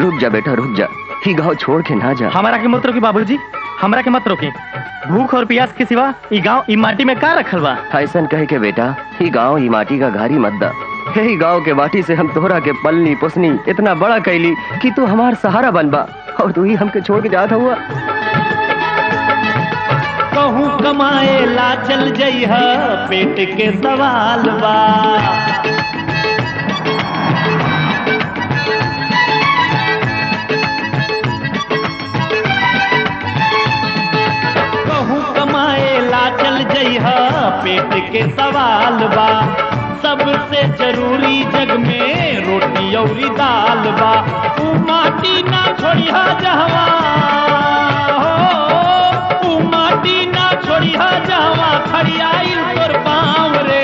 रुक जा बेटा रुक जा ही गांव छोड़ के ना जा हमारा के मत रोकी बाबूजी हमरा के मत रोकी भूख और प्यास के सिवा ई गांव ई माटी में का रखल बा ऐसन कहे के बेटा ही गांव ही माटी का घारी मत दा यही गांव के माटी से हम तोहरा के पलनी पोसनी इतना बड़ा कैली कि तू हमार सहारा बनबा और तू ही हमके छोड़ के जात हुआ कहूँ कमाए ला चल जइह पेट के सवाल बा कहूँ कमाए ला चल जइह पेट के सवाल बा सबसे जरूरी जग में रोटी औरी दाल बा ऊ माटी ना छोड़िहा जहवा हो ऊ माटी ना छोड़िहा जहवा खड़ियाई तोर पाँव रे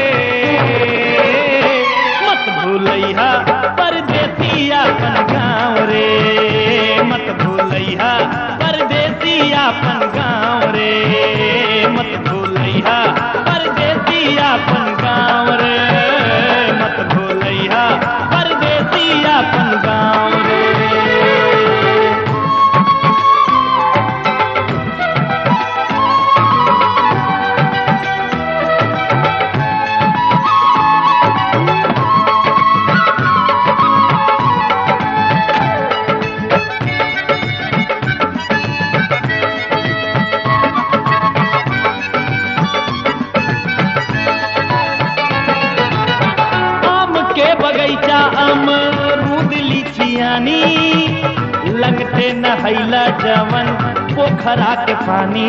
मत भूलैहा परदेसी अपन गाँव रे मत भूलैहा परदेसी अपन गाँव रे मत भूलैहा परदेसी अपन गाँव रे मत भूलैहा परदेसी अपन गाँव रे आम के बगैचा अमरूद लीचियानी लगते नहैला जवन पोखरा के पानी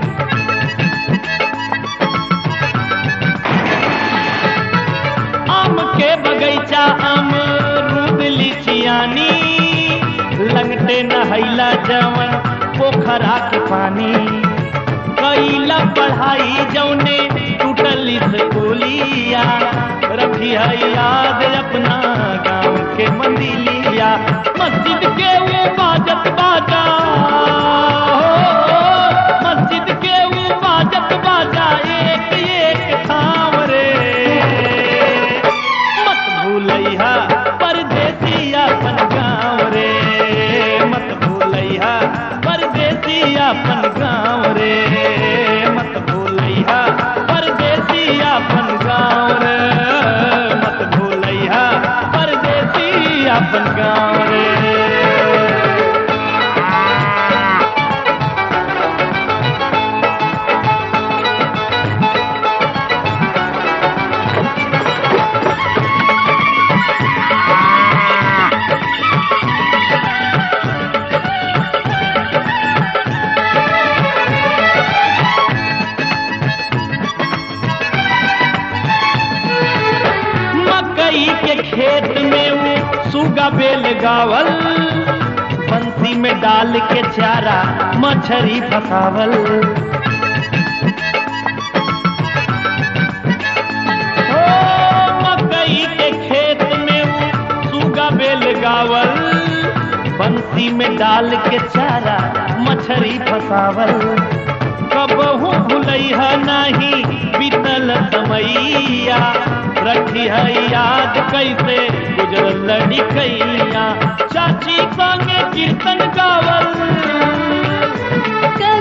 आम के बगैचा अमरूद लीचियानी लगते नहैला जवन पोखरा के पानी कैला पढ़ाई जौने टूटल स्कूलिया रखी है याद अपना गांव के मंदिलिया मस्जिद के वो बाजत बाजा हो, मस्जिद के वो बाजत बाजा एक एक थाम रे मत भूलैहा परदेसी अपन गाँव रे मत भूलैहा परदेसी अपन गाँव रे मत भूलैहा परदेसी अपन गाँव रे मत भूलैहा परदेसी अपन गाँव रे मकई के खेत में वो सुगा बेल गावल बंसी में डाल के चारा मछरी फसावल ओ, मकई के खेत में वो सुगा बेल गावल बंसी में डाल के चारा मछरी फसावल कबहू भूलैहा नहीं बीतल समैया रखी है याद कैसे गुजरल लड़िकैया चाची संगे कीर्तन गावल